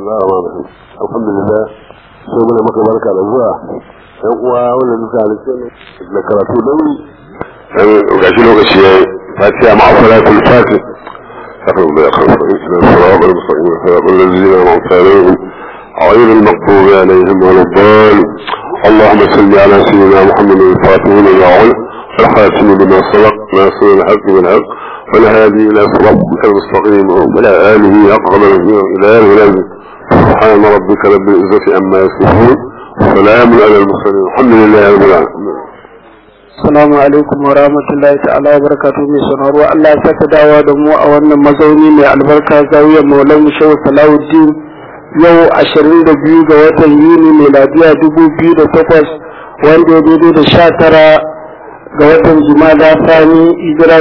Allah rahman alhamdulillah sai muna maka barka da zuwa yan uwa wanda duka halittu da karatu da wuri gashi lokaci ya fatiha ma salatul fatih أخذ الله خلف إسلام صراط المستقيم صراط الذين أنعمت عليهم غير المغضوب عليهم ولا الضالين اللهم صل على سيدنا محمد الفاتح لما علم والخاتم لما سبق ناصر الحق بالحق والهادي إلى صراطك المستقيم وعلى آله أقرب إلى آله سبحان ربك رب العزة عما يصفون وسلام على المرسلين الحمد لله رب العالمين Assalamu alaikum wa rahmatullahi ta'ala wa barakatuhu mai sanarwa Allah ya saka dawa da mu a wannan mazauni mai albarka zawiyar Maulana Shehu Salahuddin yau 22 ga watan Yuni miladiya 2008 wanda ya daidai da 19 ga watan Jumada Sani hijira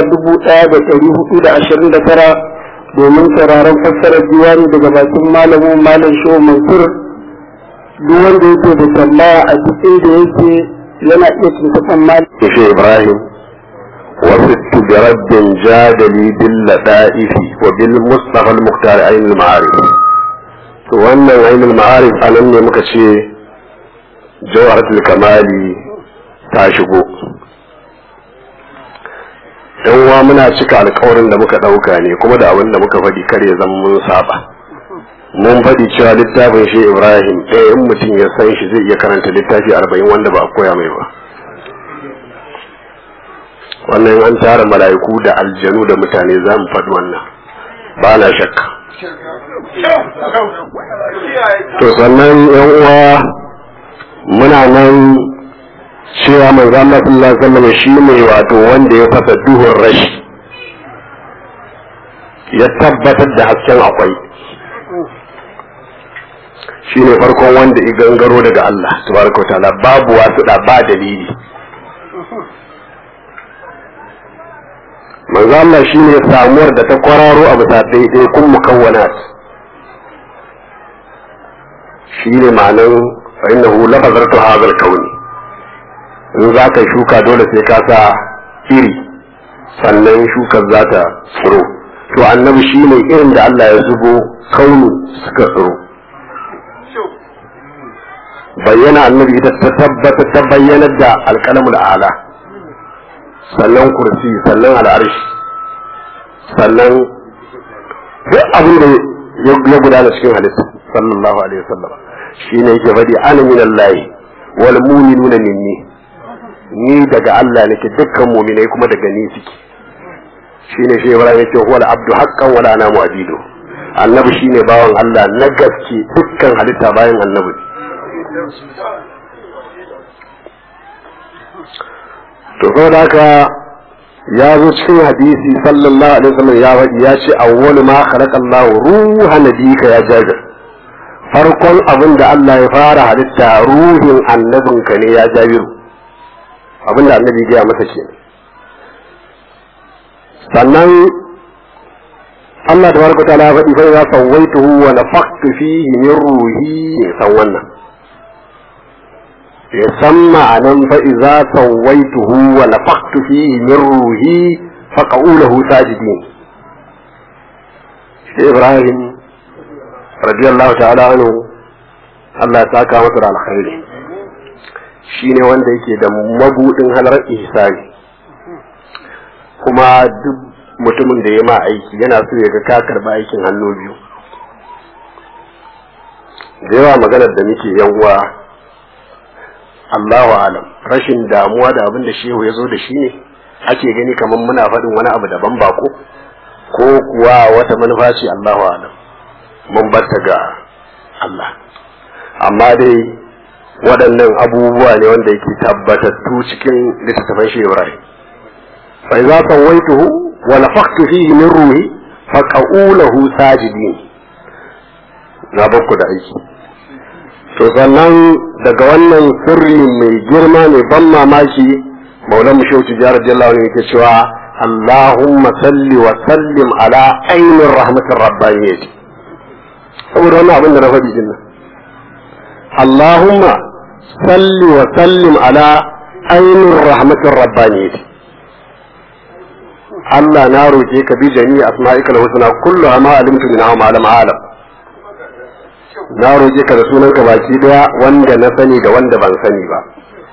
1429 domin sauraron fassarar diwani daga bakin malamin Malam Shehu Mansur duk wanda yake da tambaya a duk inda yake yana iya tuntuɓar mali. Ishe Ibrahim, wasu biraddin jadali bil lada'ifi wa bil mustafa al-muqtar ainul ma'arif. To wannan ainul ma'arif a nan ne muka ce jawharatul kamali ta shigo. Yan uwa muna cika alkawarin da muka ɗauka ne kuma da abin da muka faɗi kar ya zama mun saba. mun faɗi cewa littafin shi ibrahim ɗaya in mutum ya san shi zai iya karanta littafi arba'in wanda ba a koya mai ba wannan an tara mala'iku da aljanu da mutane za mu faɗi wannan ba na shakka to sannan yan uwa muna nan cewa mai zama sallallahu alaihi shi ne wato wanda ya fasa duhun rashi ya tabbatar da hasken akwai shi ne farkon wanda ya gangaro daga Allah tabaraka wa ta'ala babu wasu da ba dalili manzo Allah shi ne samuwar da ta kwararo a bisa daidai kun mukawwanat shi ne ma'anan fa innahu lafazartu hadha al-kauni in za ka shuka dole sai ka sa iri sannan shukar za ta tsiro to annabi shi ne irin da Allah ya zubo kaunu suka tsiro bayyana annabi ita ta tabbata ta bayyanar da alƙalamul ala sannan kursi sannan al'arshi sannan duk abin da ya gudana cikin halitta sallallahu alaihi wasallam shine yake faɗi ana min Allah wal mu'minuna minni ni daga Allah nake dukkan mu'minai kuma daga ni suke shine shi Ibrahim yake huwa al-abdu haqqan wala ana mu'abidu annabi shine bawan Allah na gaske dukkan halitta bayan annabi to saboda haka ya zo cikin hadisi sallallahu alaihi wasallam ya faɗi ya ce awwalu ma khalaqa Allah ruha nabika ya jabir farkon abin da Allah ya fara halitta ruhin annabinka ne ya jabiru abin da annabi ya masa ke sannan Allah tabaraka ta'ala ya faɗi fa ya sawaituhu wa nafaqtu fihi min ruhi san wannan ya san ma'anan fa iza sawaituhu wa nafaqtu fihi min ruhi fa qawluhu sajidin shi Ibrahim radiyallahu ta'ala anhu Allah ya saka masa da alkhairi shine wanda yake da mabudin halar ihsani kuma duk mutumin da ya ma aiki yana so ya ga ka karba aikin hannu biyu da yawa maganar da muke yan uwa Allahu alam rashin damuwa da abin da shehu ya zo da shi ne ake gani kamar muna faɗin wani abu daban bako ko kuwa wata manufa ce Allahu alam mun batta ga Allah amma dai waɗannan abubuwa ne wanda yake tabbatattu cikin littattafan shi Ibrahim fa idza sawaituhu wa nafakhtu fihi min ruhi fa qa'ulahu sajidin na bakku da aiki to sannan daga wannan sirri mai girma mai ban mamaki maulan mu shauci jihar jallawa ne yake cewa Allahumma salli wa sallim ala ainin rahmatin rabbaniyyati saboda wannan abin da na faɗi din nan Allahumma salli wa sallim ala ainin rahmatin rabbaniyyati Allah na roke ka bi jami'i asma'ikal husna kullu ma alimtu min ma lam alam na roƙe ka da sunanka baki daya wanda na sani da wanda ban sani ba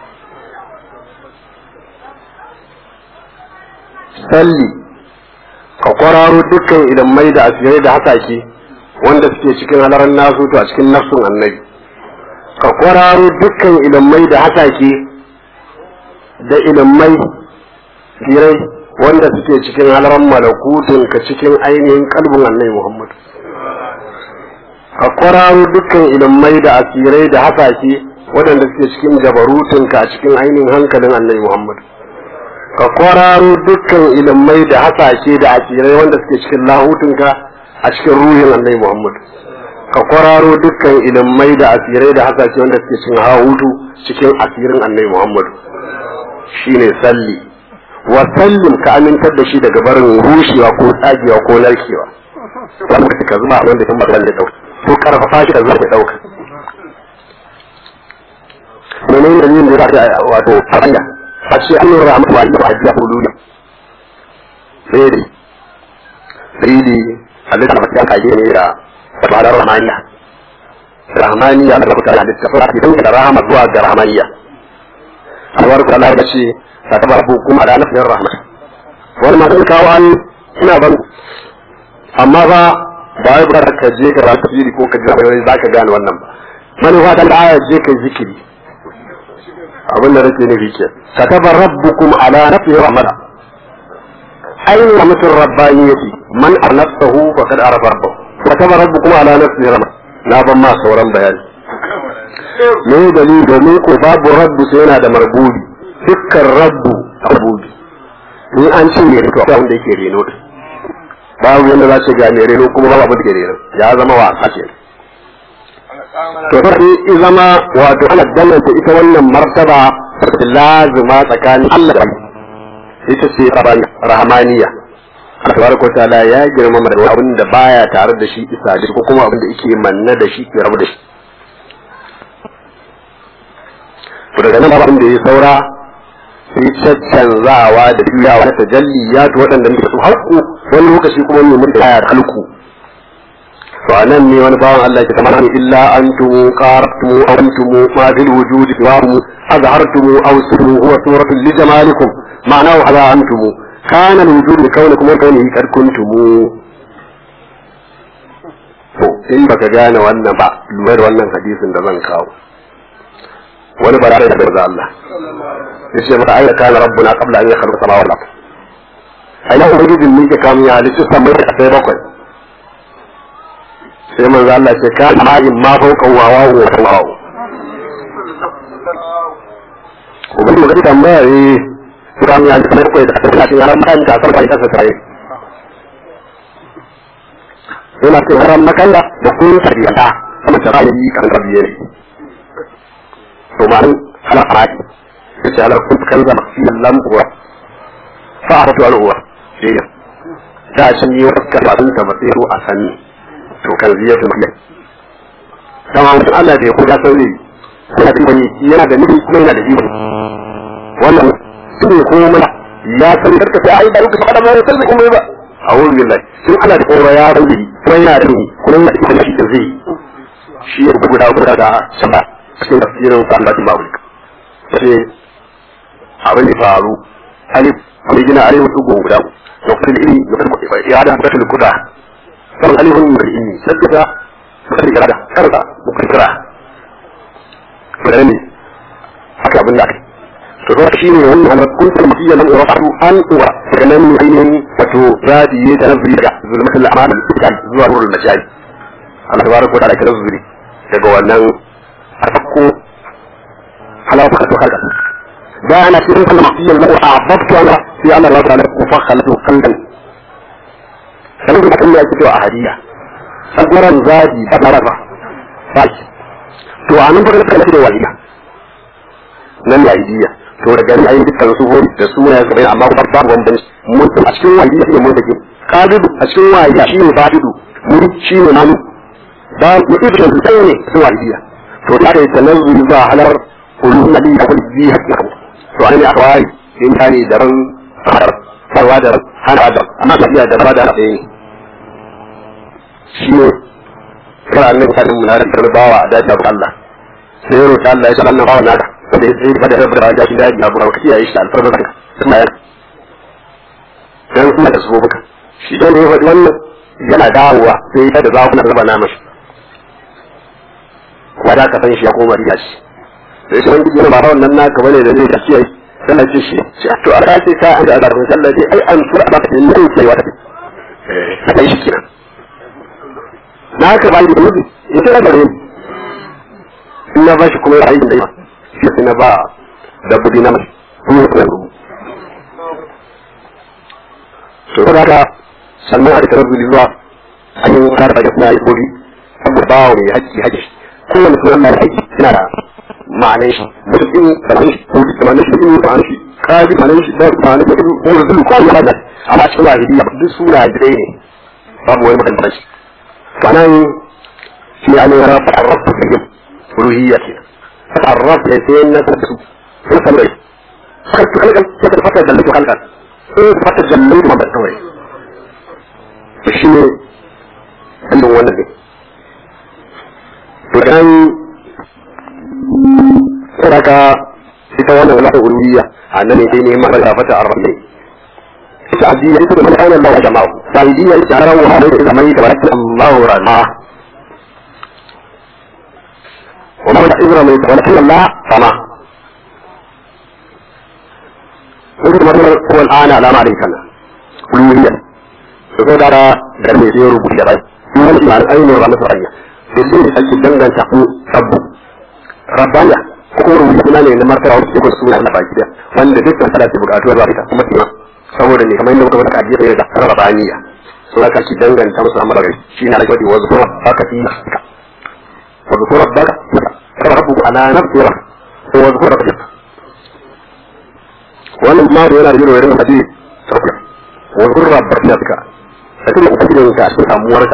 salli ka kwararo dukkan ilimai da asirai da hasake wanda suke cikin halaran nasu to a cikin nafsun annabi ka kwararo dukkan ilimai da hasake da ilimai sirai wanda suke cikin halaran malakutun ka cikin ainihin kalbin annabi muhammad ka kwararo dukkan ilimai da asirai da hasake waɗanda suke cikin jabarutun ka cikin ainihin hankalin annabi muhammad ka kwararo dukkan ilimai da hasashe da asirai wanda suke cikin lahutunka a cikin ruhin annabi Muhammad ka kwararo dukkan ilimai da asirai da hasashe wanda suke cikin hahutu cikin asirin annabi Muhammad shine salli wa sallim ka amintar da shi daga barin rushewa ko tsagewa ko narkewa wanda ka zuba wanda kan magana da dauka ko karfafa shi da zuwa da dauka menene dalilin da ya wato fa'ida a ce an yi rahama wa da hajjiya hululi sai dai sai dai halitta masu yanka yi ne da tabarar rahmaniya rahmaniya da rabuta da halitta fara fitan da rahama zuwa ga rahmaniya alwar ku Allah ya ce ta taba hukum ala nafsin rahma wani ma sun kawo an ina ban amma ba ba wai ba ka je ka rasu fili ko ka ji wani za ka gane wannan ba manufa ta aya je ka zikiri abin da nake nufi ke kataba rabbukum ala nafsihi rahmata ayin rahmatur rabbaniyati man arnafahu faqad arafa rabbahu kataba rabbukum ala nafsihi rahmata na ban ma sauran bayani me dalili domin ko babu rabbu sai yana da marbubi dukkan rabbu marbubi in an ce ne to wanda yake reno babu yanda za ce ga mai reno kuma babu abin da ke reno ya zama wasa kenan to sai zama wato ana danganta ita wannan martaba lazima tsakanin Allah da ita ce rahmaniya Allah tabaraka wa ta'ala ya girmama da abin da baya tare da shi isa da ko kuma abin da yake manna da shi ke rabu da shi to daga nan abin da ya saura sai caccanzawa da juyawa na tajalliyat waɗanda muke su haƙu wani lokaci kuma ne mun da ya halku to anan ne wani bawan Allah ke kamar illa antum qartum aw antum ma bil wujudi wa azhartum aw sirru huwa suratu li jamalikum ma'nahu hadha antum kana al wujud li kawnikum wa kawnihi kad kuntum to in baka gane wannan ba lura da wannan hadisin da zan kawo wani bara da daga Allah yace maka ayyuka kana rabbuna qabla an yakhluqa samawati wal ardh ayyuka ubangijin ne ke kamun ya halitta samai da sai bakwai sai manzo Allah ce ka ma'in ma fauka wawa wa wawa ko bin magana tambaya eh Quran ya ce kai da ta ce haram kan ta sarfa ita sai yana ce haram makan da da kun sariyata kuma tara yi kan rabiye ne to ma ala faraki yace ala kun kan zama fi lam uwa fa aratu al uwa sai da cin yi wata kafin ta basiru a sani to kan ziyar da mai dama mutum Allah da ya kuda sauri yana da wani yana da nufi kuma yana da iko wannan su ne kuma mana ya san karka sai ai da ruka fada mai sai kuma ba a wurin billahi sun Allah da kora ya sauri kuma yana da nufi kuma yana da iko da shi da zai shi ya guda guda da sama cikin tafsirin sa Allah ba wuri sai abin da faru alif wani gina alif su guda lokacin ilimi lokacin ya da mutum kuda kan alihun mar'ini saddaka muka kira da karza muka kira ne haka abin da aka to kuma shi ne wannan halar kuntar mutiya lam urafu an uwa daga nan ne ainihin wato zadi da nazari daga zulmatul amal al zuwa nurul majali Allah tabaraka wa ta'ala kira zuri daga wannan afakko halaka to haka da ana cikin kalmar mutiya lam a'abbtu ana sai Allah ta'ala ku fakhalatu qalban sanin da Allah ya fito a hadiya saburan zadi da baraba baki to a nan fara kana da waliya nan da hadiya to daga nan ayi dukkan su hori da suna ya sabai amma kuma babu wanda mun a cikin waliya ne mun take kadidu a cikin waliya shine badidu mun shine namu ba mu ibda su sai ne cikin waliya to da kai tanazzuli ba halar ulul nabi da kulli bi hakka to an ne akwai in tani da ran sarwa da hana da amma tafiya da ba da ɗaya shi ne kar annabi ta mun da tarbawa a dace ga Allah sai ya roƙi Allah ya ce Allah bawa naka da ya tsaye da rabbar da shi da ya bura ka kiyaye shi da alfarma ka kuma ya dan kuma da su buka shi dan da ya faɗi wannan yana dawowa sai ya da zakuna raba na mashi kuma da ka san shi ya koma riya shi sai sai wani gina ba wannan naka bane da zai ka kiyaye sallah ce shi to a race ka an da azarun sallah dai ai an fura ba ta ne sai wata eh kai shi kenan na ka ba ni da mutu ita da gare in na bashi kuma ya aikin da yawa shi sai na ba dabbobi na mai kuma ya rubu to da haka sannan a tarar zuwa an yi kare da kuma yi gobi saboda ba wa mai haƙƙi haƙƙi kowane sunan mai haƙƙi yana da ma'anar shi mutum da ma'anar shi ko da ma'anar shi da ma'anar shi kaji ma'anar shi da ma'anar shi ko da zulu ko ya hada amma cikin wahidiyya duk suna dai ne babu wani makantar shi sannan shi an yi rafa a rafa da yin ruhiyya ke a rafa ya sai na su sun san rai fakar kalkan fakar fakar da lafi kalkan sai fakar da lafi ma bai kawai to shi ne ɗan wannan ne to dan saraka ita wannan wala ruhiyya annabi dai ne ma da fata arrafa السعدية يقول من أين الله جمعه سعيدية يتعروا هذا إذا ما يتبرك الله رماه وما بدأ إذا ما يتبرك الله رماه وقد مثلا هو الآن على ما عليك أنا كلية فقد أرى درمي سيرو بشري يقول إيمان أين رمى سرية بالله أجل دنگا تقو ربه ربنا كورو يقولان إن مرتبة وسيكون سنة على باجدة وأن ذكر ثلاثة بقاتوا الرابطة كما تيما saboda ne kamar yadda muka faɗa a jiya da rabaniya sun aka ci danganta musu amma daga shi ne alƙawari wa zuwa baka fi wa zuwa baka kama rabu ala nafsira ko wa zuwa baka wannan ma da yana da irin irin hadisi sauka wa zuwa baka ka da kuma ubangijin ka cikin samuwarka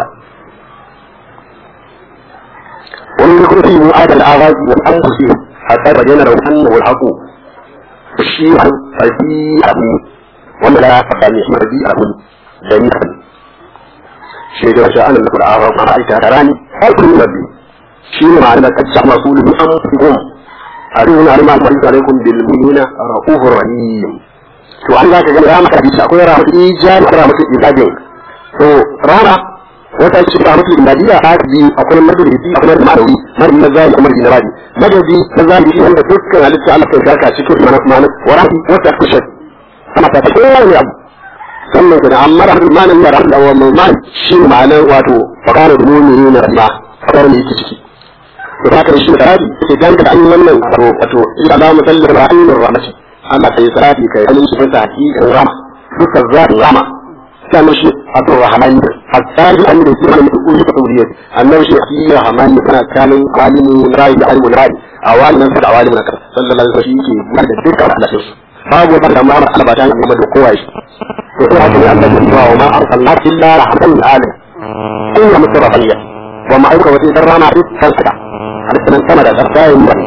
wani ne kuma fi mu'adal aghazi wal anfusi hatta bayyana lahu annahu al-haqu shi an fadi abu wanda la faɗa ne shi rabi a hun da ni kan shi da shi an da a ma aita tarani har kun rabbi shi ne ma'ana kad sa masulu bi amfikum aruna alima alaikum bil mu'minina raufur rahim to an zaka ga rama hadisi akwai rahmatu ijab rahmatu ibadin to rama wata ce rahmatu ibadiyya ta bi akwai madadi akwai ma'anawi madadi na zai kuma na rabi madadi na zai shi wanda dukkan halitta Allah kai saka cikin ma'ana wa rahmatu wata kushat ana ta kowane abu sannan kuma amma rahmanin da rahman wa mu'min shi ma'anar wato fakarar mu'mini na rahma fakarar ne yake ciki to haka shi da rabi sai dan da an yi wannan wato wato ila la musallir rahmin rahmati Allah sai sarati kai an shi fata hakikan rahma duka zat rahma sannan shi abdur rahman hatta bi an da shi ne ku yi tawriyat annabi shi fi rahman kana kanin alimu rai da alimu rai awalin da awalin da sallallahu alaihi wasallam shi ke da dukkan Allah babu wata da mara albata ne game da kowa shi to sai haka ne Allah ya ce wa ma arsalna illa rahmatan lil alamin in ya mutu rahaliya wa ma aika wata dan rana duk kan sada halittan sama da tsakayin ba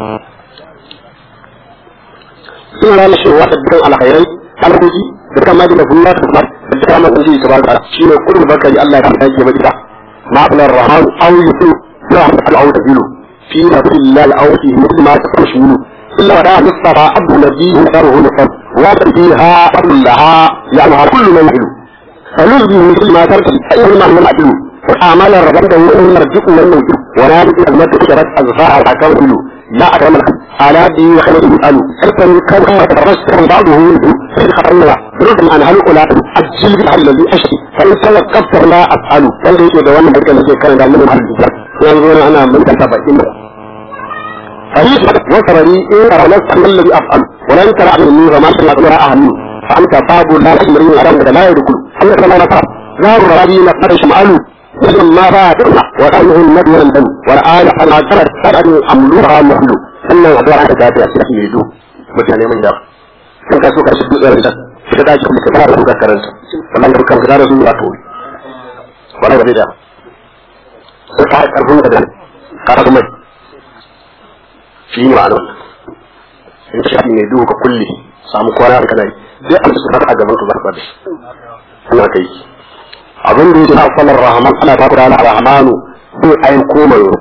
suna rana shi wata dukkan alkhairai alhuji da kan maji da kuma da kuma da dukkan ma kunji ta barka shine kullu bakari Allah ya ta yi mata ma alar rahman aw yusu rahmat al-awd bilu fi nabiyil al-awdi muslima tashmulu إلا ولا مصطفى عبد نبيه شره نصر واتر فيها أمر لها يعنها كل من يعلو فنلقي مثل ما ترسل أيهما من العدل وآمال الربط وإن نرجق من نوجه ونادي أزمة كشرت أزفاء الحكام كله لا أكرم لك على دي وخلد يسأل حتى كان كما تترسل بعضه منه في خطرنا برد عن هل أولا أجل بالحل الذي أشتي فإن توقفت لا أفعل فإن يدوان بركة الذي كان دائما من الحل ينظرون أنا من كتابة إمرا فريق وترني إن رمزت من الذي أفعل ولن ترى مني وما شاء الله أهمي فأنت باب لا تمرين أرام لا يدخل أنت كما نفر نار ربي نقر شمعلو وجم ما فاتنا وأنه النبي والدم والآية أنا جرت أن أملوها محلو أنه أدوار أنت جاتي أسلح يدو mutane mai yawa kan ka so ka shi dutsen rinta shi ka dace kuma ka fara da karanta wannan da kan ka da su a tori wannan da da sai ka karfin da ka kuma shi ne ma'ana wannan in shafi mai duhu ka kulle samu kwana a kanai duk an su a gaban ka zarfa da shi ana kai abin da yake na salar rahman ana ta kura na rahmanu zai aiko manzo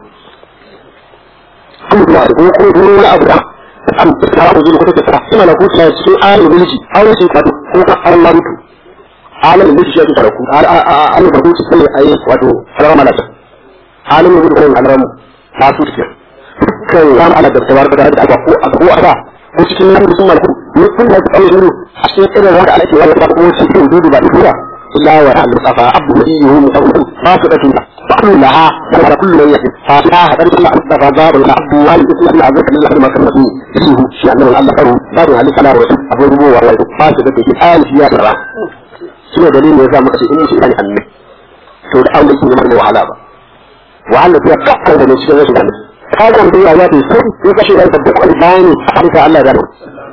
kuma da ko ko wani abu da an ta ku zuwa kuka ta kuma na kuka cikin ayin mulki aure ce wato ko ka Allah mutu alim mulki shi ke ku alim da kuka sai ayi wato sarama malaka alim mutu ko alramu ta su ke kan ran ala da tabaraka da aka ko ko aka ko cikin nan sun malku ne kun da aure ne a cikin irin wanda ake wala ta ko cikin dudu ba dura illa wa al-mustafa abdu nabiyyu mutawwil fasidatun فكلها كل من يحب فاتها هذا كل أصدق باب العبد والإسم أن عزك الله ما كان فيه فيه شيء من الله كرم باب على كلام أبو ربو والله فاسد في آل في ياسر شنو دليل يزا مكشي إني شيء يعني أنه سود أول شيء من وعلا با وعلا فيها كفر من شيء يشي عنه هذا من دي آيات السر يكشي ذلك الدقاء الباني حديث الله ذلك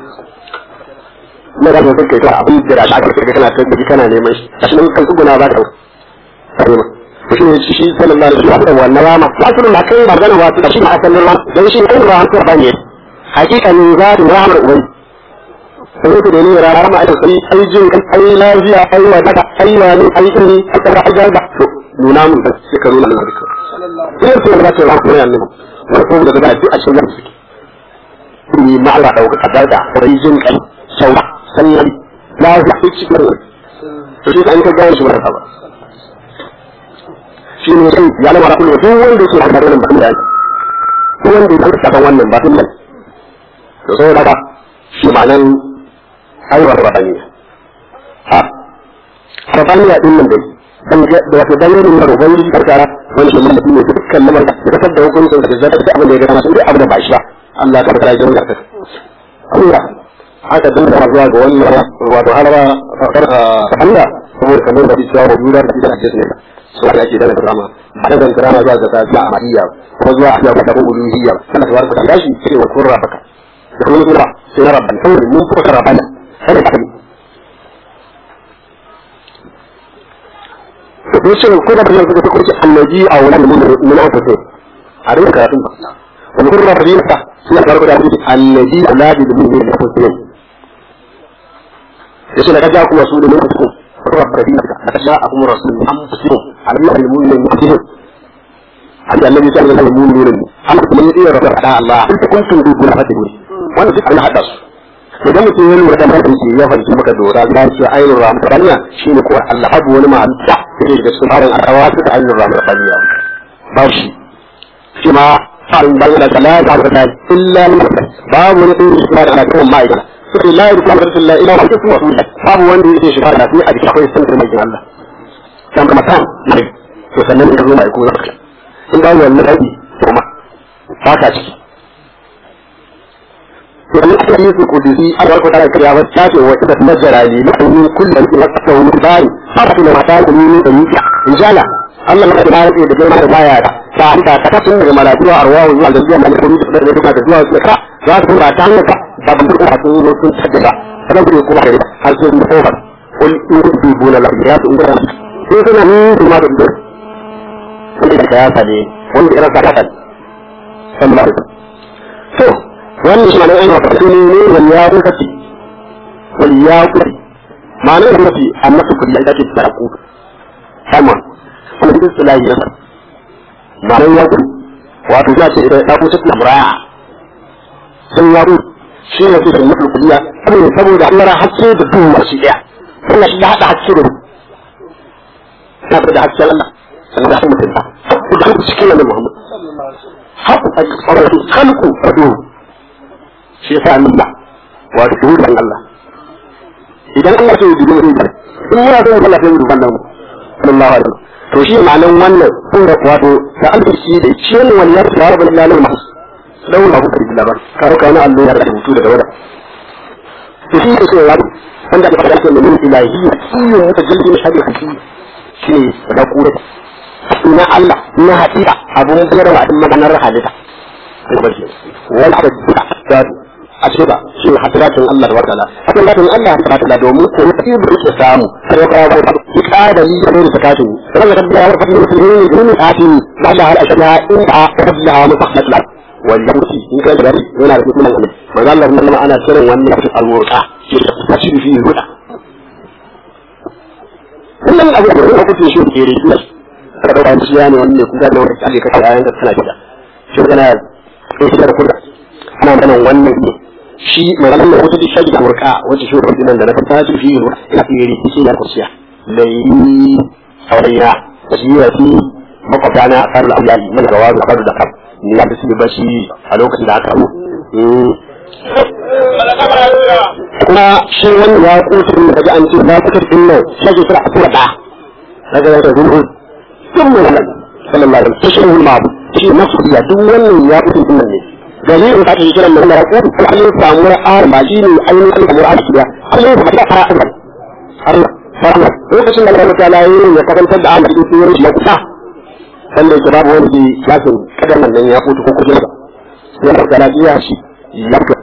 na da kake ka abin da shi aka kake kana kai kana neman shi kashi nan kan tsuguna ba da shi ne shi sallallahu alaihi wasallam wannan rama wasu na kai magana wasu da shi ma asalin ran dan shi kai ruwa hantar bane hakikanin zatu rahmar ubai sai ku da ne rama ai sai ai jin ai lafiya ai wadaka ai wani ai ini aka ga ga da nuna mun da sai ka nuna mun da sai sai da ta rahmar ne annabi ko da da duk a cikin su ni ma Allah dauka kadar da ai jin kai saura sannan lafiya sai cikin to shi an ka ga shi ba ba shi ne sai ya lamara kullu duk wanda yake da wannan ba da duk wanda yake da wannan ba din nan to sai daga shi ma'anan aiwa rabaniya ha rabaniya din nan dai dan da wata dalilin da ubangiji ta kara wani shi mutum ne dukkan lamar da kasar da hukuncin da zai da abin da ya gama sai abin da ba shi ba Allah ta kara jin garka Allah haka dan da zuwa ga wannan wato halaba Allah saboda kamar da shi ya rubuta da shi da su da ake dana drama ba da drama zuwa ga tafiya amadiyya ko zuwa a ga tabu uluhiyya kana da warka da shi sai wa kurra baka da kuma kura sai na rabban sai mun fuka karabana sai da kai to shi ko da ban da kuke annabi a wannan mun mun aka sai a rinka karatun ba wani kurra fadila sai ya karɓa da annabi aladi da mun ne da kuke yace da kaja kuma su da mun kuke ربنا أتشاءكم رسول أنفسهم على الله المؤمن المؤمنين عند الذي سأل الله المؤمنين أما من يطيع رسول الله أنت كنتم تقولون فتقول وأنا في أنا حدث idan mutum ya lura da mutum ke ya fahimci maka dora ya ce ainihin ramar baniya shi ne kuwa Allah abu wani ma'anta da ke da sun harin akawa su ta ainihin ramar baniya ba shi shi ma farin bayan da talata ta illa babu wani ɗin shi ma da alaƙar ma'aikata sai la yadda kamar rasulullah ila wa kuma rasulullah babu wanda yake shiga da sai a cikin akwai sun mai Allah kan kuma san ne to sannan ka zo mai ko zaka in ba wannan dai kuma fata ciki to ne ka yi su kudisi a barka da kariya wa ta ce wa ida majara li la min kullu ila ta wa bari fa ta mata da ni da ni injala Allah maka da barke da girma da baya da ta ta ta tun daga malaiku arwahu zuwa da zuwa malaiku da da duka da zuwa ka za su ba ta hanyar ba ban duka sun zo sun tabbata kada ku kuma kai har sai mun kofar kul in tubu la ya tu inda sai suna ni kuma da duk sai da ya fade wanda irin ka kasan sallallahu alaihi to wannan shi ne ayyuka da ne ne wal ya kuci wal ya kuci ma'anar da mafi amma su kudi ake tsara ku sama kuma duk sulai ya ma'anar ya kuci wato ya ce idan ya kuci lamraya sun yaro shi ne su da mutu kuliya saboda saboda an yara hakke da duhu masu daya wannan shi ya haɗa hakke da duhu na da hakke Allah sannan da hakke mutum ta da hakke cikin nan Muhammad haku a tsarar halku a duhu shi ya sa Allah wato duhu dan Allah idan Allah sai duhu ne da in yana son Allah sai duhu nan sallallahu alaihi to shi ma'anan wannan sun da wato da alƙi da shi ne wannan ya rabu lillahi mahsus launa ku karbi labar karo ka wani allo ya da rubutu daga wada to shi ne sai wani wanda aka fara cewa min ilahi shi ne wata jirgin shari'a shi shi ne da kura na Allah na hakika abun biyar wa din maganar halitta wani aka duka da a ce ba shi hasratun Allah da wata hasratun Allah da wata domin ko ne da yake samu sai ka ga ki kada ni da ne sakatu sai ka ga wata mutum ne ne ati ba da har ashna in ta qabla mutahlat والجوسي إن كان جري ولا رفيق من الأمر ما قال الله إنما أنا سر وأن في المرقع تشير فيه الهدى كل من أبو بكر كنت نشوف كيري بس ka dauka shi ya ne wani ne kuka da wani kaje ka ayan da suna fita shi kana ko shi da kurda ana magana wannan ne shi maganar da wata duk shagi da murka wata shi wata dinan da na fata shi shi ina tsiri shi da kursiya lai auraya shi ya fi makwabta na asar al'amari mana gawa da karu da kam ni ya fi ba shi a lokacin da aka kuma shi wani ya kusa da kaji an ce ya kusa din nan shagi sura a tura da daga yadda zulhu sun mu nan sallallahu alaihi wasallam shi ma shi nafsu ya duk wannan ya kusa din nan ne dalilin da ake kiran mun da ku ko an samu arba shi ne ainihin al'amura da Allah ya fara fara Allah Allah lokacin da Allah ta yi ya karantar da Ahmad ibn Sirri ya kusa sanda yake babu wani ke lafin kadar nan ya kutu ko kujin sai da kana iya shi ya ka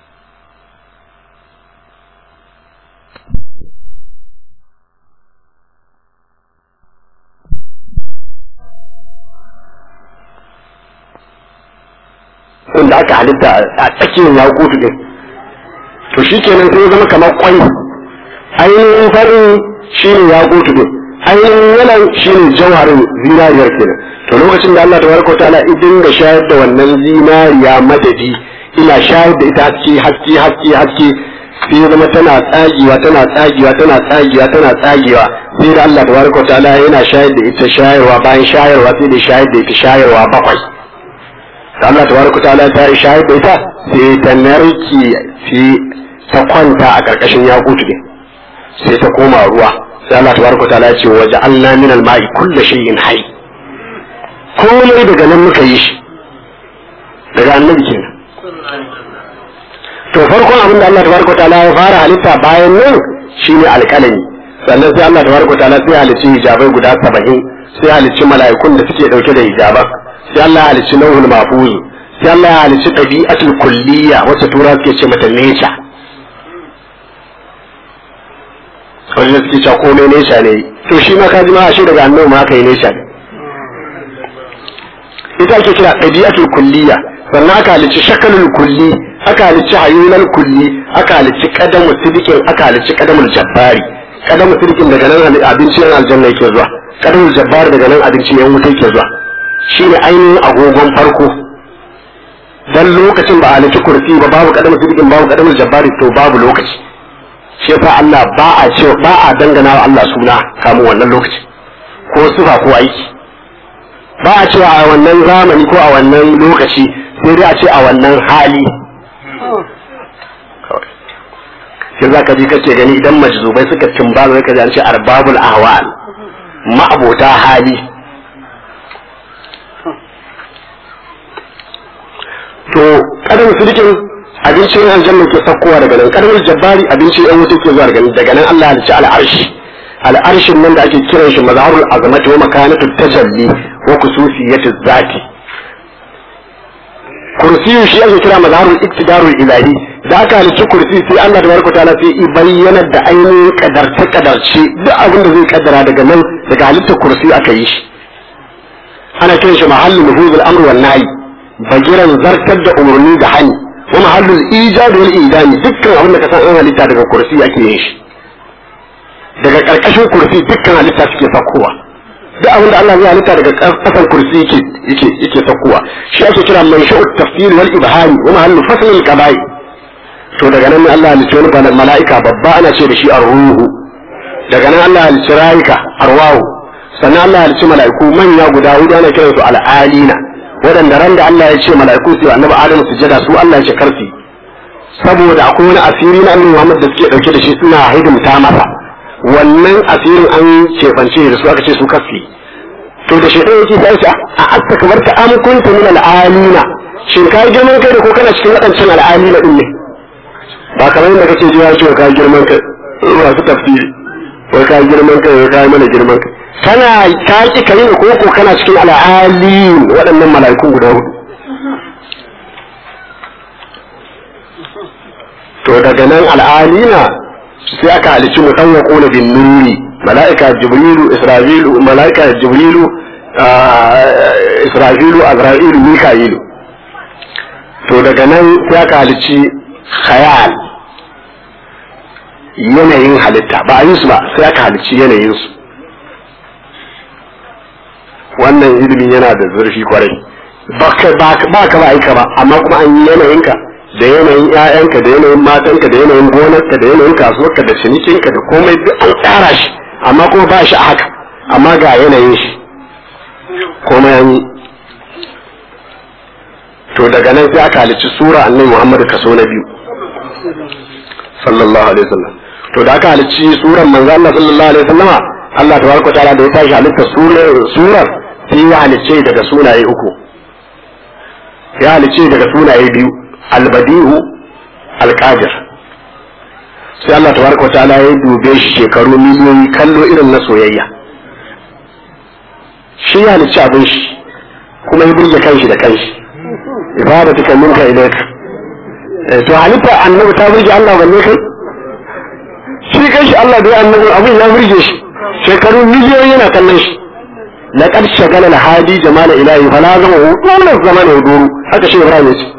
inda aka halitta a tsakiyar ya kutu din to shi kenan sai ya zama kamar kwai ainihin farin shi ne ya kutu din ainihin yalan shi ne jawharin zinariyar kenan to lokacin da Allah tabaraka ta'ala idin ga shayar da wannan zinariya madadi ina shayar da ita haske haske haske haske sai zama tana tsagewa tana tsagewa tana tsagewa tana tsagewa sai da Allah tabaraka ta'ala yana shayar da ita shayarwa bayan shayarwa sai da shayar da ita shayarwa bakwai da Allah tabaraka ta'ala ta yi shayar da ita sai ta narki sai ta kwanta a karkashin yakutu din sai ta koma ruwa sai Allah tabaraka ta'ala ya ce waje Allah min al-ma'i kullu shay'in hayy komai daga nan muka yi shi daga annabi kenan to farkon abin da Allah tabaraka ta'ala ya fara halitta bayan nan shine alƙalami sannan sai Allah tabaraka ta'ala sai halicci hijabai guda 70 sai halicci mala'ikun da suke dauke da hijaban sai Allah ya halicci lauhul mahfuz sai Allah ya halicci ɗabi'atul kulliya wacce tura suke ce mata nature wanda suke cewa komai nesha ne to shi ma ka ji ma ashe daga annabi ma aka yi nesha ne ita ake kira ɗabi'atul kulliya sannan aka halicci shakalul kulli aka halicci hayunan kulli aka halicci kadamu sidikin aka halicci kadamul jabbari kadamu sidikin daga nan abinci yan aljanna yake zuwa kadamul jabbari daga nan abinci yan wuta yake zuwa shine ainihin agogon farko dan lokacin ba a halicci kursi ba babu kadamu sidikin babu kadamul jabbari to babu lokaci shi yasa Allah ba a ce ba a dangana wa Allah suna kamun wannan lokaci ko sifa ko aiki ba a cewa a wannan zamani ko a wannan lokaci sai dai a ce a wannan hali sai za ka ji kace gani idan majzubai suka timba zai ka ji an ce arbabul ahwal ma'abota hali to kadan sirikin abincin aljanna ke sakkowa daga nan kadan jabbari abincin yan wuta ke zuwa daga nan daga nan Allah ya ci al'arshi al'arshin nan da ake kiran shi mazharul azamati wa makanatu tajalli wa kususiyatu zati kursiyu shi ake kira mazharul iktidarul ilahi da aka halicci kursi sai Allah da barka ta'ala sai bayyana da ainihin kadarce kadarce duk abin da zai kaddara daga nan daga halittar kursi aka yi shi ana kiran shi mahallin nufuzul amr wan nahi bagiran zartar da umarni da hani wa mahallul ijad wal idani dukkan abin da ka san an halitta daga kursi ake yin shi daga karkashin kursi dukkan halitta suke sakkowa duk abin da Allah zai halitta daga kasan kursi yake yake yake sakkowa shi ake kira mansha'ut tafsir wal ibhari wa mahallu fasl al qaba'i to daga nan Allah halicci wani mala'ika babba ana ce da shi ar-ruhu daga nan Allah halicci rayuka arwahu sannan Allah halicci mala'iku manya guda hudu ana kiran su al-alina waɗanda ran da Allah ya ce mala'iku su annabi Adam sujada su Allah ya ce karfi saboda akwai wani asiri na annabi Muhammad da suke dauke da shi suna hidimta masa wannan asirin an cefance da su aka ce su kafi to da shaidan yake sai shi a asta kamar ta am kunta min al'alina shin ka yi girman kai da ko kana cikin waɗancan al'alina din ne ba kamar yadda kake ji ya ce ka girman kai masu tafsiri ko ka girman kai ko ka yi mana girman kai kana ka ki kai ko ko kana cikin al'alin waɗannan mala'ikun guda hudu to daga nan al'alina sai aka halicci mu dan yaqulu bin nuri malaika jibrilu isra'ilu malaika jibrilu isra'ilu azra'ilu mika'ilu to daga nan sai aka halicci khayal yanayin halitta ba a yi su ba sai aka halicci yanayin su wannan ilimi yana da zurfi kwarai ba ka ba ka ba aika ba amma kuma an yi yanayinka da yanayin ƴaƴanka da yanayin matanka da yanayin gonarka da yanayin kasuwarka da cinikinka da komai duk an tsara shi amma kuma ba shi a haka amma ga yanayin shi komai an yi to daga nan sai aka halicci sura annabi Muhammad kaso na biyu sallallahu alaihi wasallam to da aka halicci suran manzo Allah sallallahu alaihi wasallama Allah tabaraka ta'ala da ya tashi halitta surar sai ya halicce daga sunaye uku ya halicce daga sunaye biyu albadihu alqadir sai Allah tabaraka ta'ala ya dube shi shekaru miliyoyi kallo irin na soyayya shi ya halicci abin shi kuma ya burge kanshi da kanshi ibadatuka minka ilayka to halitta annabi ta burge Allah balle kai shi kanshi Allah da annabi abin ya burge shi shekaru miliyoyi yana kallon shi laqad shagala al-hadi jamal ilahi fala zama dole zaman huduru haka shi Ibrahim yace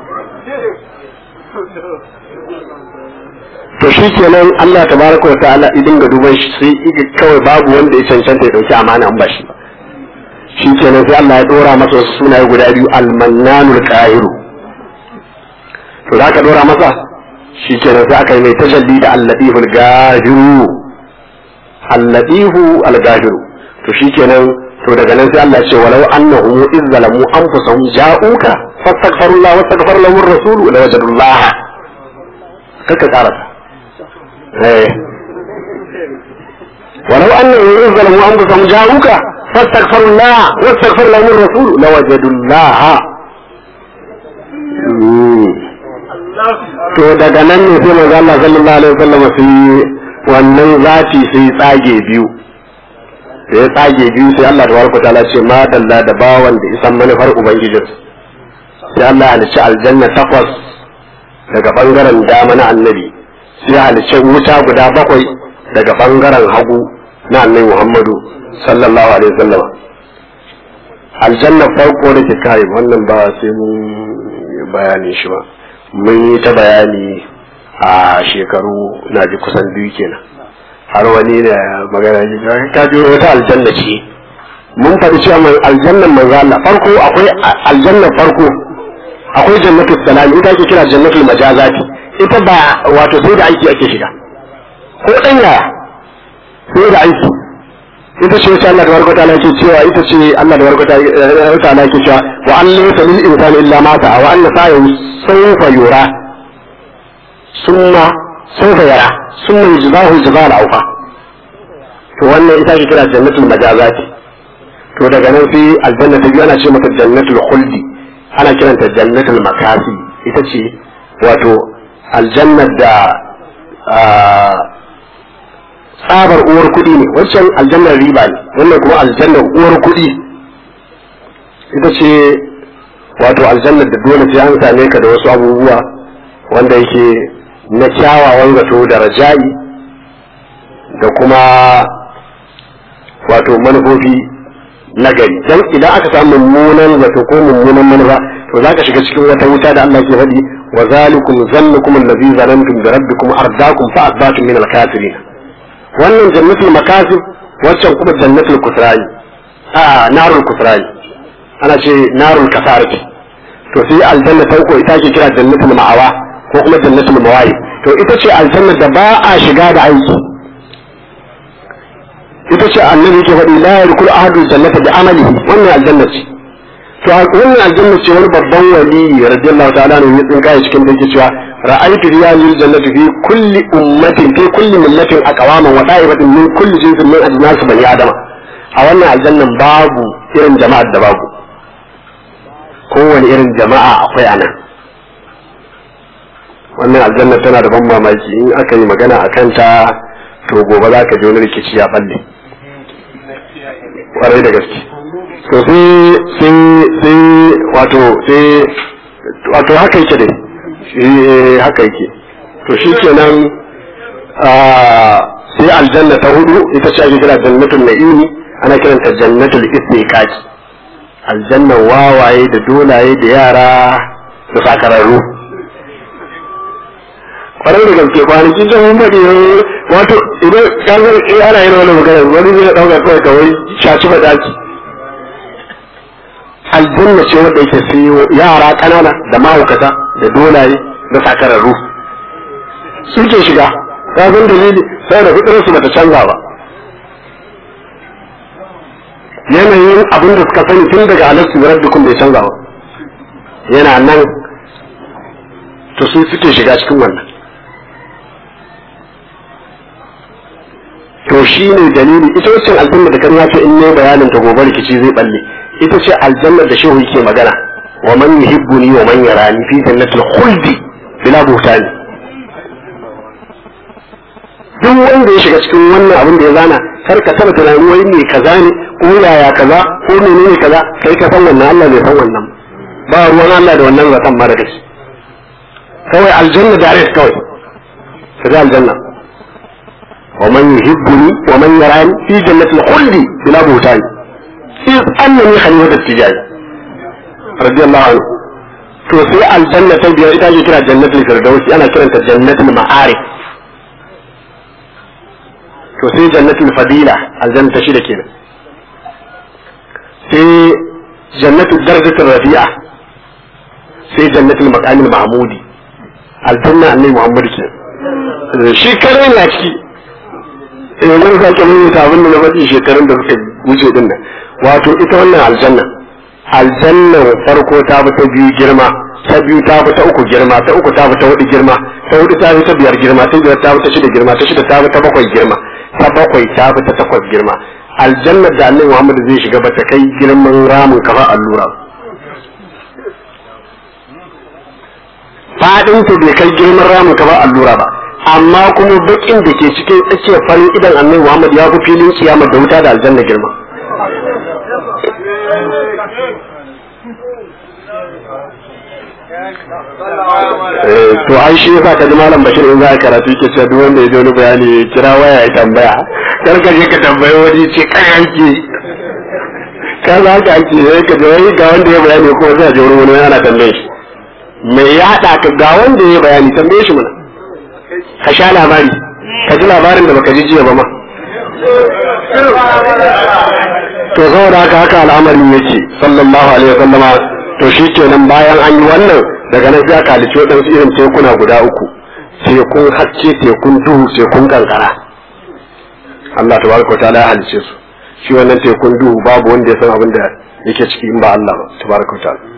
to shi kenan Allah tabaraka wa ta'ala idan ga duban shi sai iga kawai babu wanda ya cancanta ya dauki amana an bashi shi kenan sai Allah ya dora masa wasu sunaye guda biyu al-mannanul qahiru to da aka dora masa shi kenan sai aka yi mai tajalli da al-latiful gahiru al-latifu al-gahiru to shi kenan to daga nan sai Allah ya ce walau annahum iz zalamu anfusahum ja'uka fastaghfirullah wastaghfar lahum ar-rasul la wajadullah kaka karata eh ولو أنهم إذ ظلموا أنفسهم جاءوك فاستغفروا الله واستغفر لهم الرسول لوجدوا الله to daga nan ne sai manzo Allah sallallahu alaihi wasallam sai wannan zati sai tsage biyu sai tsage biyu sai Allah tabaraka taala ce ma dalla da bawan da isan manufar ubangijin sai Allah ya halicci aljanna takwas daga bangaren dama na annabi sai ya halicci wuta guda bakwai daga bangaren hagu na annabi Muhammadu sallallahu alaihi wasallam aljanna farko da ke kai wannan ba sai mun bayani shi ba mun yi ta bayani a shekaru na ji kusan biyu kenan har wani da magana ji ka ji wata aljanna ce mun faɗi cewa mai aljannan manzo Allah farko akwai aljannan farko akwai jannatul salam ita ake kira jannatul majazati ita ba wato sai da aiki ake shiga ko dan yaya sai da aiki ita ce wacce Allah da warkata ta'ala yake cewa ita ce Allah da warkata ta'ala yake cewa wa an laysa lil insani illa ma sa'a wa anna sa'ahu sawfa yura summa sawfa yara summa yujzahu jazaa awfa to wannan ita ake kira jannatul majazati to daga nan sai aljanna ta biyu ana ce mata jannatul khuldi ana kiranta jannatul makasi ita ce wato aljannar da tsabar uwar kuɗi ne wancan aljannar riba ne wannan kuma aljannar uwar kuɗi ita ce wato aljannar da dole sai an same ka da wasu abubuwa wanda yake na kyawawan zato da raja'i da kuma wato manufofi na gari dan idan aka samu mummunan zato ko mummunan manufa to za ka shiga cikin wata wuta da Allah ke faɗi wa zalikum zannukum allazi zanantum bi rabbikum ardaakum fa asbatum min al-kafirin wannan jannatul makasib waccan kuma jannatul kusrani a narul kusrani ana ce narul kasarati to sai aljanna ta uku ita ke kira jannatul ma'awa ko kuma jannatul mawahi to ita ce aljanna da ba a shiga da aiki ita ce annabi yake faɗi la yarkul ahadu jannata bi amalihi wannan aljanna ce to wannan aljanna ce wani babban wali radiyallahu ta'ala ne ya tsinka cikin da yake cewa ra'aytu riyalil jannati fi kulli ummatin fi kulli millatin aqwaman wa da'ibatin min kulli jinsin min ajnas bani adama a wannan aljannan babu irin jama'ar da babu kowane irin jama'a akwai a nan wannan aljanna tana da ban mamaki in aka yi magana a kanta to gobe za ka ji wani rikici ya balle kwarai da gaske to sai sai sai wato sai wato haka yake dai shi haka yake to shi kenan sai aljanna ta hudu ita ce ake kira jannatul na'imi ana kiranta jannatul istiqaq aljanna wawaye da dolaye da yara da sakararru kwarai da gaske kwanaki can mun faɗi wato idan ka san eh ana yin wani magana wani zai ɗauka kawai kawai shaci faɗaki aljanna ce wanda yake sai yara kanana da mahaukata da dolaye da sakararru suke shiga ka san dalili sai da fitar su bata canza ba yanayin abin da suka sani tun daga alastu rabbikum bai canza ba yana nan to su suke shiga cikin wannan to shi ne dalili ita wacce aljanna da kan ya ce in ne bayanin ta gobe rikici zai balle ita ce aljanna da shehu yake magana wa man yuhibbuni wa man yarani fi jannatil khuldi bila buhtani duk wanda ya shiga cikin wannan abin da ya zana kar ka taba tunani wai me kaza ne ko yaya kaza ko menene kaza kai ka san wannan Allah bai san wannan ba ruwan Allah da wannan zaton mara da shi kawai aljanna direct kawai kaga aljanna wa man yuhibbuni wa man yarani fi jannatil khuldi bila buhtani إذ أنني خليفة التجاري رضي الله عنه to sai aljanna ta biyar ita ake kira jannatul firdausi ana kiranta jannatul ma'arif to sai jannatul fadila aljanna ta shida kenan sai jannatul darajatul rafi'a sai jannatul maqamil mahmudi aljanna annabi muhammad ke shi kare na ciki eh mun sake mun ta abin da na faɗi shekarun da suka wuce din nan wato ita wannan aljanna aljannar farko ta fi ta biyu girma ta biyu ta fi ta uku girma ta uku ta fi ta hudu girma ta hudu ta fi ta biyar girma ta biyar ta fi ta shida girma ta shida ta fi ta bakwai girma ta bakwai ta fi ta takwas girma aljannar da annabi Muhammad zai shiga ba ta kai girman ramin kafa allura fadin ta bai kai girman ramin kafa allura ba amma kuma bakin da ke cikin tsakiyar farin idan annabi Muhammad ya fi filin kiyama da wuta da aljanna girma to ai shi yasa ka ji malam bashir in za a karatu ke cewa duk wanda ya ji wani bayani ya kira waya ya tambaya kar ka je ka tambayi wani ce kai yanki ka za ka ake ne ka je wai ga wanda ya bayani ko zai je wurin wani ana tambaye shi me ya haɗa ka ga wanda ya bayani tambaye shi mana ka sha labari ka ji labarin da baka ji jiya ba ma to saboda haka haka al'amarin yake sallallahu alaihi wasallama to shi kenan bayan an yi wannan daga nan sai aka halicci waɗansu irin tekuna guda uku tekun haske tekun duhu tekun kankara Allah tabaraka wa ta'ala ya halicce su shi wannan tekun duhu babu wanda ya san abin da yake ciki in ba Allah ba tabaraka wa ta'ala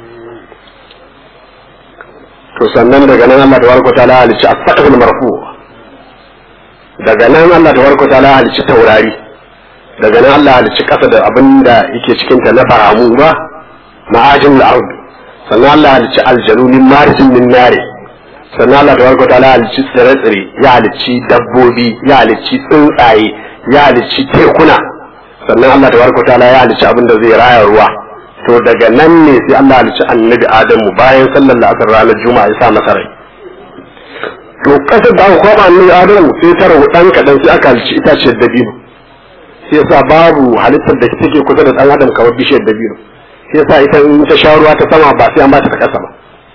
to sannan daga nan Allah tabaraka wa ta'ala ya halicci as-saqful marfu daga nan Allah tabaraka wa ta'ala ya halicci taurari daga nan Allah halicci kasa da abin da yake cikin ta na baramu ba ma'ajin al'ard sannan Allah halicci aljanu min marisin min nare sannan Allah tabaraka ta'ala halicci tsire-tsire ya halicci dabbobi ya halicci tsuntsaye ya halicci tekuna sannan Allah tabaraka ta'ala ya halicci abin da zai raya ruwa to daga nan ne sai Allah halicci annabi Adamu bayan sallar la'asar ranar juma'a ya sa masa rai to kasar da aka kwaba annabi Adamu sai ta rawu dan kadan sai aka halicci itaciyar dabino sai yasa babu halittar da take kusa da dan adam kamar bishiyar dabino sai yasa ita in ta sha ruwa ta sama ba sai an bata ta kasa ba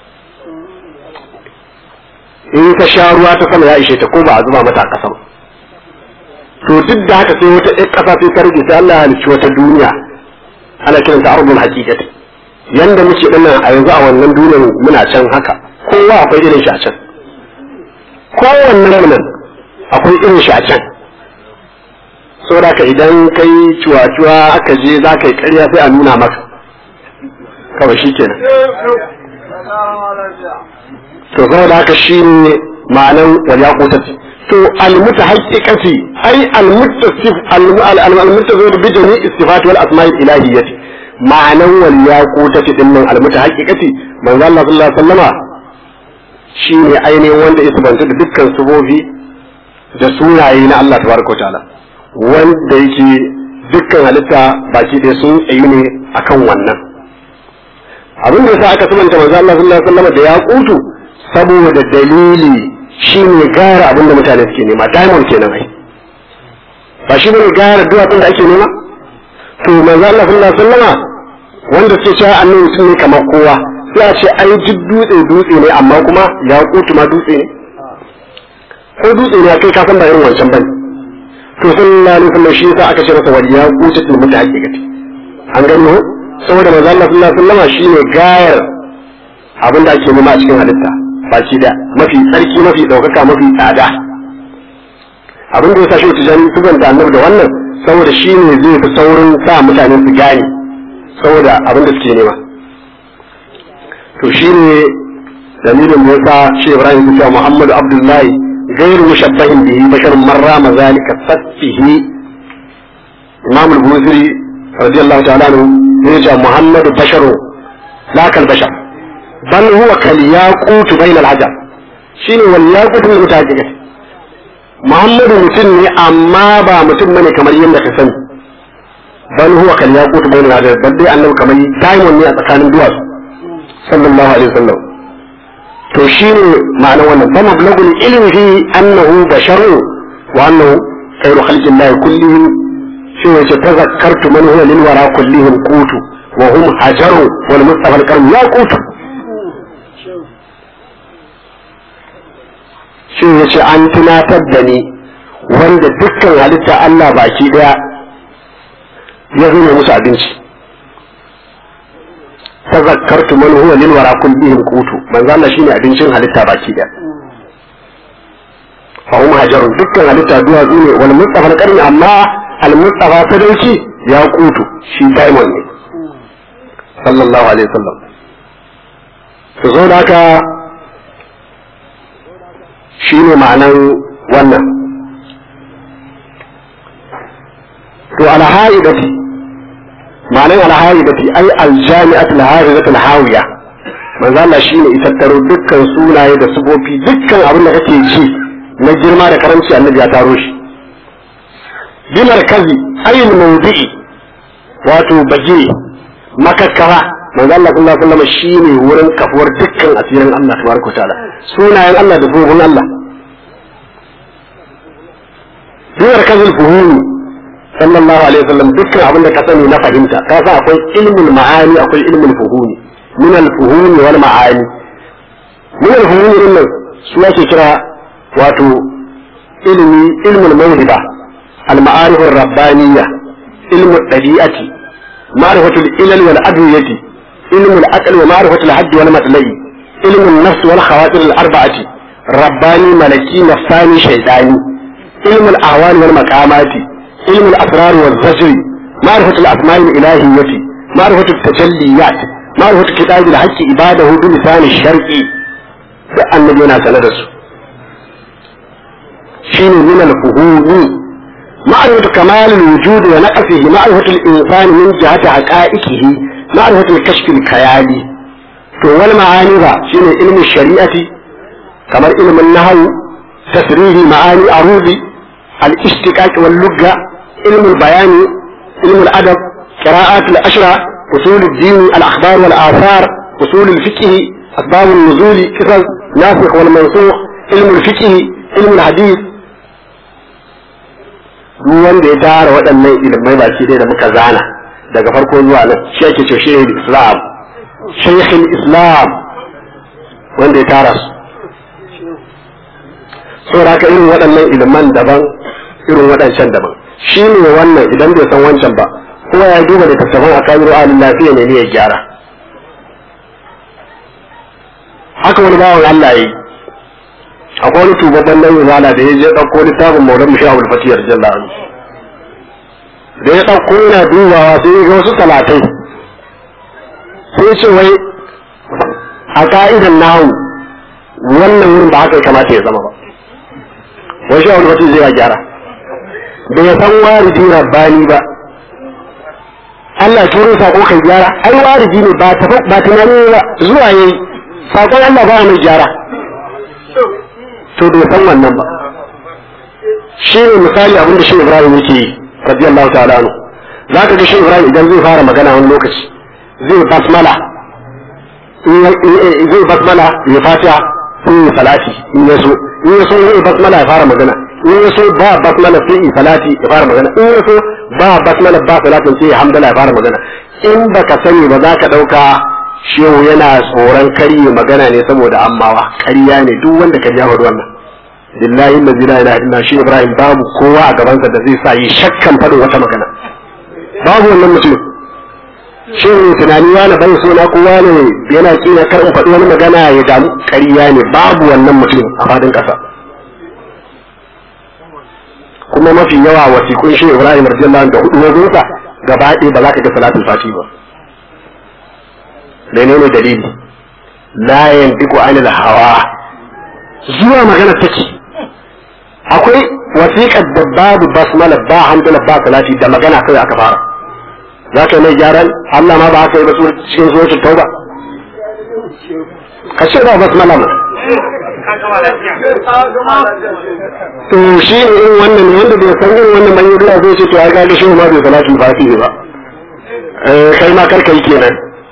in ta sha ruwa ta sama ya ishe ta ko ba a zuba mata a kasa ba to duk da haka sai wata ɗan ƙasa sai ta rage sai Allah ya halicci wata duniya ana kiran ta ardul haqiqati yanda muke dinnan a yanzu a wannan duniyar muna can haka kowa akwai irin shi a can kowannen mu nan akwai irin shi a can saboda ka idan kai cuwa-cuwa aka je za ka yi karya sai a nuna maka kawai shi kenan to saboda haka shi ne ma'anan waliya kotati to almuta haƙiƙati ai almutasif almutasif bi jami istifat wal asma'il ilahiyyati ma'anan waliya kotati din nan almuta haƙiƙati manzo Allah sallallahu alaihi wasallama shi ne ainihin wanda ya sabanta da dukkan subobi da sunaye na Allah tabaraka wa ta'ala wanda yake dukkan halitta baki ɗaya sun tsayu ne akan wannan abin da yasa aka sabanta manzo Allah sallallahu alaihi wasallam da ya kutu saboda dalili shine gara abin da mutane suke nema diamond kenan ai ba shi bane gara duwatsun da ake nema to manzo Allah sallallahu alaihi wasallam wanda suke cewa annabi mutum ne kamar kowa sai a ce ai duk dutse dutse ne amma kuma ya kutu ma dutse ne ko dutse ne kai ka san ba irin wancan bane to sallallahu alaihi wasallam shi yasa aka ce masa wal yaqutul mutahaqqiqati an gani ho saboda manzo Allah sallallahu alaihi wasallam shine gayar abin da ake nema a cikin halitta baki da mafi tsarki mafi daukaka mafi tsada abin da ya sa shi tijani tuban da annabi da wannan saboda shine zai fi saurin sa mutane su gane saboda abin da suke nema to shine dalilin da yasa shi Ibrahim ya ce Muhammadu Abdullahi غير مشبه به بشر من رام ذلك فته إمام البوذري رضي الله تعالى عنه يرجع محمد بشر لا كالبشر بل هو كالياقوت بين العجب شنو والياقوت من المتاجرة محمد mutum ne amma ba mutum bane kamar yadda ka sani bal huwa kal yaqut bayna al bal dai annabi kamar diamond ne a tsakanin duwatsu sallallahu alaihi wasallam to shi ne ma'ana wannan fa mablagul ilmi fi annahu basharu wa annahu khairu khalqillahi kullihim shi ne ce tazakkartu man huwa lil wara kullihim qutu wa hum hajaru wal mustafa al-karim ya qutu shi ne ce an tunatar da ni wanda dukkan halitta Allah baki daya ya zama musu abinci tazakkartu man huwa lil wara kullihim qutu manzo Allah shine abincin halitta baki da fa hum hajarun dukkan halitta duwatsu ne wal mustafa al amma al mustafa sadauki ya qutu shi diamond ne sallallahu alaihi wasallam to zo da haka shine ma'anan wannan to ala haidati ma'anar alhaidati ai aljami'at alhaidatu alhawiya manzo Allah shine itattaro dukkan sunaye da sufofi dukkan abin da kake ji na girma da karanci annabi ya taro shi bi markazi ayil mawdi'i wato baje makakkara manzo Allah sallallahu alaihi wasallam shine wurin kafuwar dukkan asirin Allah tabaraka ta'ala sunayen Allah da sufofin Allah bi markazil fuhumi sallallahu alaihi wasallam dukkan abin da ka sani na fahimta ka san akwai ilmul ma'ani akwai ilmul fuhumi min al fuhumi wal ma'ani min al fuhumi din nan su yake kira wato ilmi ilmul mawhiba al ma'arif ar rabbaniyya ilmul dabi'ati ma'rifatul ilal wal adwiyati ilmul aql wa ma'rifatul hadd wal matlai ilmul nafs wal khawatir al arba'ati rabbani malaki nafsani shaytani ilmul ahwal wal maqamati علم الأسرار والزجر معرفة الأسماء الإلهية معرفة التجليات معرفة كتاب الحج عباده بلسان الشرع النبي أنا سندس شين من الفهوم معرفة كمال الوجود ونقصه معرفة الإنسان من جهة حقائقه معرفة الكشف الخيالي فهو المعاني شين علم الشريعة كما علم النهو تسريه معاني أروضي الاشتقاق واللغة علم البيان علم الأدب قراءات الأشرة أصول الدين الأخبار والآثار أصول الفقه أسباب النزول قصص ناسخ والمنسوخ علم الفقه علم الحديث duk wanda ya tara waɗannan ilimai baki ɗaya da muka zana daga farko zuwa nan shi ake ce shehin islam shehin islam wanda ya tara su saboda haka irin waɗannan iliman daban irin waɗancan daban shi ne wannan idan bai san wancan ba kuma ya duba da tattafan a kabiru alin lafiya ne ne ya gyara haka wani bawan Allah yi akwai wani tubabban nan izala da ya je ɗauko littafin maulan mu sha'ul fatiyar jalla an da ya ɗauko yana dubawa sai ya ga wasu talatai sai ce wai a ka'idan nahu wannan wurin ba haka ya kamata ya zama ba wai sha'ul fatiyar zai ya gyara bai san waridi rabbani ba Allah turo sako kai gyara ai waridi ne ba ta ba tunani ba zuwa yayi sakon Allah ba mai gyara to bai san wannan ba shi ne misali abinda shi Ibrahim yake yi radiyallahu ta'ala anhu zaka ga shi Ibrahim idan zai fara magana wani lokaci zai basmala zai basmala ya fatiha sai ya salati in ya so in ya so ya basmala ya fara magana in ya so ba basmala sai ya salati ya fara magana in ya so ba basmala ba salatin sai ya hamdala ya fara magana in baka sani ba za ka ɗauka shehu yana tsoron karye magana ne saboda ammawa ƙarya ne duk wanda ka jawo wannan billahi la ilaha illa shi ibrahim babu kowa a gabansa da zai sa yi shakkan faɗin wata magana babu wannan mutum shin tunani wani bai so na kowa ne yana kina kar in faɗi wani magana ya damu ƙarya ne babu wannan mutum a fadin ƙasa kuma mafi yawa wasiƙun shi Ibrahim radiyallahu da hudu wazonsa gaba ɗaya ba za ka ga salatul fati ba menene dalili la yantiqu anil hawa zuwa magana take akwai wasiƙar da babu basmala ba hamdala ba salati da magana kai aka fara za ka mai gyaran Allah ma ba haka yi ba cikin suratul tauba ka ce ba basmala ma to shi ne in wannan wanda bai san irin wannan manyan ruwa zai ce to ya ga shi ma bai salati ba shi ba kai ma karka yi kenan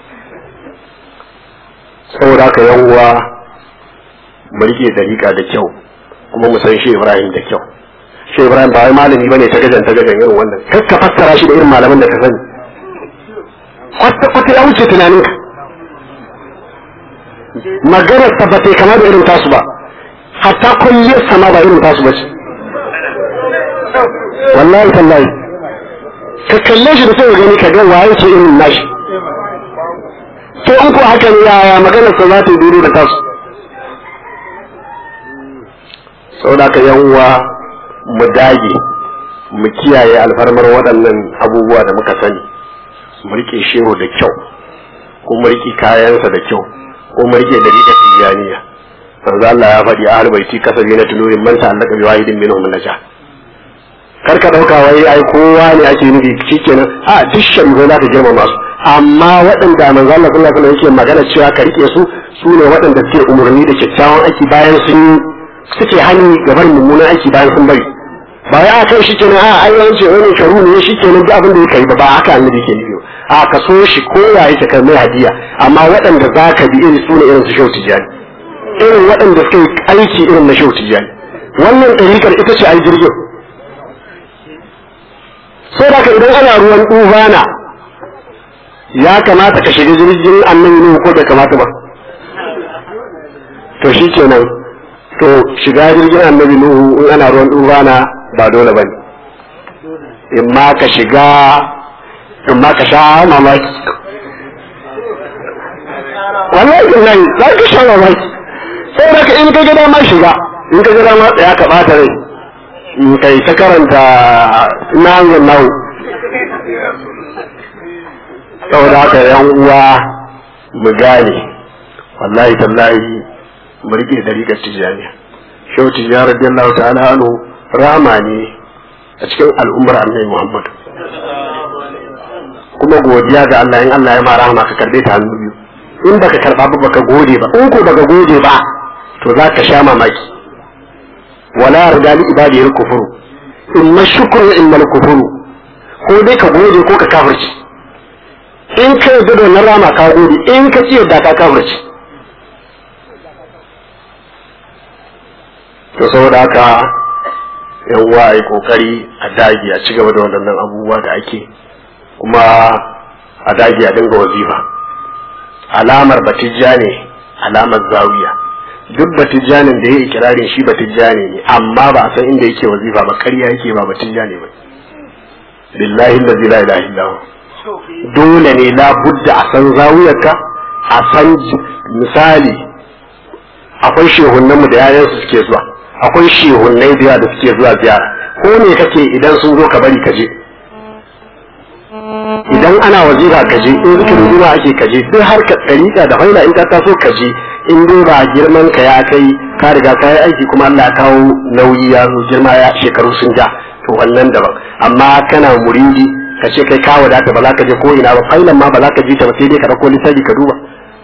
saboda haka yan uwa mu rike dariƙa da kyau kuma mu san shi Ibrahim da kyau shi Ibrahim ba wai malami bane ta gajan ta gajan irin wannan kar ka fassara shi da irin malaman da ka sani kwata kwata ya wuce tunaninka maganar ta ba ta kama da irin tasu ba hatta kulliyar sama ba irin tasu ba ce wallahi tallahi ka kalle shi da sai ka gani ka ga waye ce irin nashi to in ko haka ne yaya maganar sa za ta yi duro da tasu saboda ka yan uwa mu dage mu kiyaye alfarmar waɗannan abubuwa da muka sani mu rike shehu da kyau ko mu rike kayansa da kyau ko mu rike dariƙar tijaniya manzo Allah ya faɗi a baiti kasabi na tunurin man ta'allaka bi wahidin minhum naja kar ka dauka wai ai kowa ne ake nufi shikenan a duk shari'a za ka girmama su amma waɗanda manzo Allah sallallahu alaihi wasallam yake magana cewa ka rike su su ne waɗanda suke umarni da kyakkyawan aiki bayan sun suke hani gabar mummunan aiki bayan sun bari ba ya kai shi kenan a ai an ce wani sharu ne shi kenan duk abin da ya kai ba ba haka annabi ke nufi a ka so shi ko ya yake kai mai hadiya amma waɗanda za ka bi irin sune irin su shau tijani irin waɗanda suka yi aiki irin na shau tijani wannan ɗarikar ita ce ai jirgin sai da idan ana ruwan ɗufana ya kamata ka shiga jirgin annabi ne ko bai kamata ba to shi kenan to shiga jirgin annabi nuhu in ana ruwan ɗufana ba dole ba ne in ma ka shiga in ma ka sha mamaki wallahi billahi za ka sha mamaki sai da in ka gida ma shiga in ka gida ma tsaya ka bata rai in kai ta karanta na hanzar nahu saboda haka yan uwa mu gane wallahi tallahi mu rike dariƙar tijaniya shehu tijjani radiyallahu ta'ala anhu rama ne a cikin al'ummar annabi muhammad kuma godiya ga Allah in Allah ya ma rahama ka karbe ta hannu biyu in baka karba ba baka gode ba in ko baka gode ba to za ka sha mamaki wala yarda li ibadi kufuru in ma shukru in mal kufuru ko dai ka gode ko ka kafirci in ka yarda da wannan rama ka gode in ka ci yadda ka kafirci to saboda haka yan uwa ai kokari a dage a ci gaba da waɗannan abubuwa da ake kuma a dage a dinga wazifa alamar batijja ne alamar zawiya duk batijjanin da ya yi kirarin shi batijjani ne amma ba a san inda yake wazifa ba karya yake ba batijja ne ba billahi allazi la ilaha illa dole ne la budda a san zawiyarka a san misali akwai shehunan mu da yayan su suke zuwa akwai shehunnai da da suke zuwa ziyara ko ne kake idan sun zo ka bari ka je idan ana wazifa ka je in zikirin juma ake ka je duk har ka tsarika da faila in ka taso ka je in dai ba girman ka ya kai ka riga ka yi aiki kuma Allah ya kawo nauyi ya zo girma ya shekaru sun ja to wannan daban amma kana muridi ka ce kai ka wadata ba za ka je ko ina ba failan ma ba za ka ji ta ba sai dai ka dauko littafi ka duba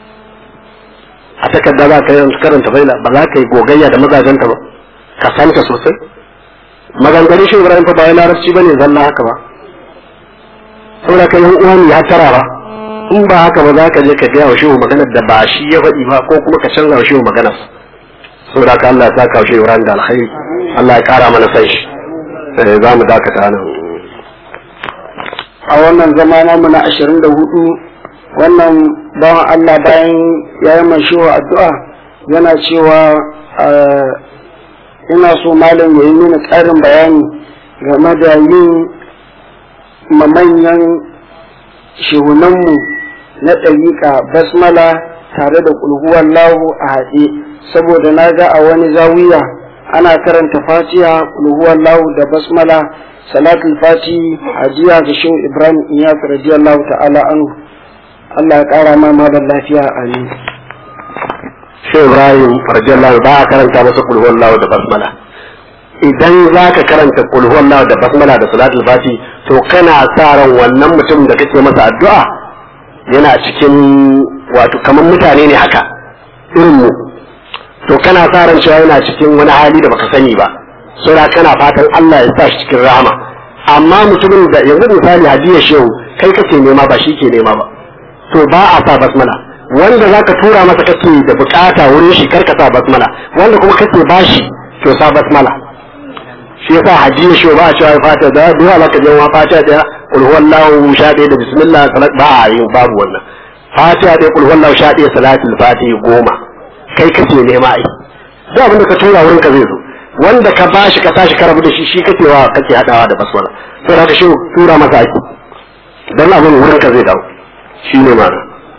a takarda za ka yi karanta faila ba za ka yi gogayya da mazajenta ba ka santa sosai maganganun shi Ibrahim fa ba ya larabci bane zalla haka ba saboda kai yan uwan ya tara ba in ba haka ba za ka je ka gaya wa shehu maganar da ba shi ya faɗi ba ko kuma ka canza wa shehu maganar saboda ka Allah ya saka wa shehu ran da alkhairi Allah ya kara mana san shi sai za mu dakata nan a wannan zama namu na ashirin da hudu wannan bawan Allah bayan ya yi mai shehu addu'a yana cewa ina so malam ya yi mini ƙarin bayani game da yin manyan shehunanmu na ɗariƙa basmala tare da ƙulhuwar lahu a haɗe saboda na ga a wani zawiya ana karanta fatiha ƙulhuwar lahu da basmala salatul fati hadiya ga shehu ibrahim iyas radiyallahu ta'ala anhu Allah ya ƙara ma malam lafiya amin Shehu Ibrahim radiyallahu ba a karanta masa kulhuwan lawa da basmala idan za ka karanta kulhuwan lawa da basmala da salatul fati to kana sa ran wannan mutum da kake masa addu'a yana cikin wato kamar mutane ne haka irin mu to kana sa ran cewa yana cikin wani hali da baka sani ba sura kana fatan Allah ya sa shi cikin rahama amma mutumin da yanzu misali hadiya shehu kai kake nema ba shi ke nema ba to ba a sa basmala wanda za ka tura masa kake da bukata wurin shi karka sa basmala wanda kuma kake bashi to sa basmala shi yasa hadiya shi ba a cewa fata da duwa laka je wa fata da kul huwallahu sha ɗaya da bismillah salat ba a yin babu wannan fata da kul huwallahu sha ɗaya salatul fatihi goma kai kake nema ai duk abin da ka tura wurin ka zai zo wanda ka bashi ka tashi ka rabu da shi shi kake wa kake hadawa da basmala sai haka shi tura masa ake dan abin wurin ka zai dawo shi ne ma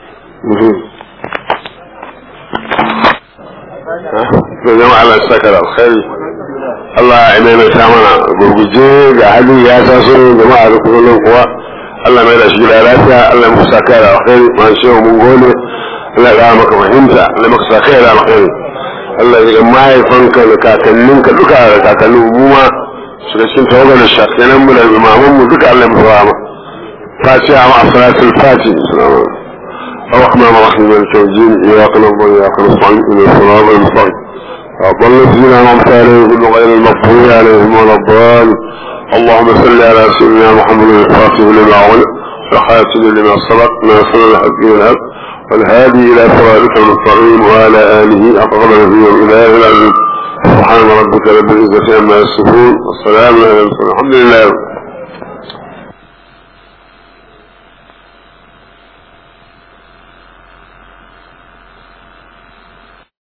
da zama Allah saka da alkhairi Allah ya maimaita mana gurguje ga hali ya taso jama'a da kullum kuwa Allah mai da shi da lafiya Allah ya musa kai da alkhairi ma shi mun gode Allah ya maka fahimta Allah ya maka saka da alkhairi Allah ya mahaifanka da kakanninka duka da kakannin mu ma su da cikin tawagar da shakinan mu da imaman mu duka Allah ya musa ma fatiha ma salatul fatiha salamu الرحمن الرحيم مالك يوم الدين اياك نعبد واياك نستعين اهدنا الصراط المستقيم اضل الذين انعمت عليهم غير المغضوب عليهم ولا الضالين اللهم صل على سيدنا محمد الفاتح لما اغلق وخاتم لما سبق ناصر الحق والحق والهادي الى صراطك المستقيم وعلى اله اقرب نبي الاله العزيز سبحان ربك رب العزه عما يصفون والسلام على المرسلين الحمد لله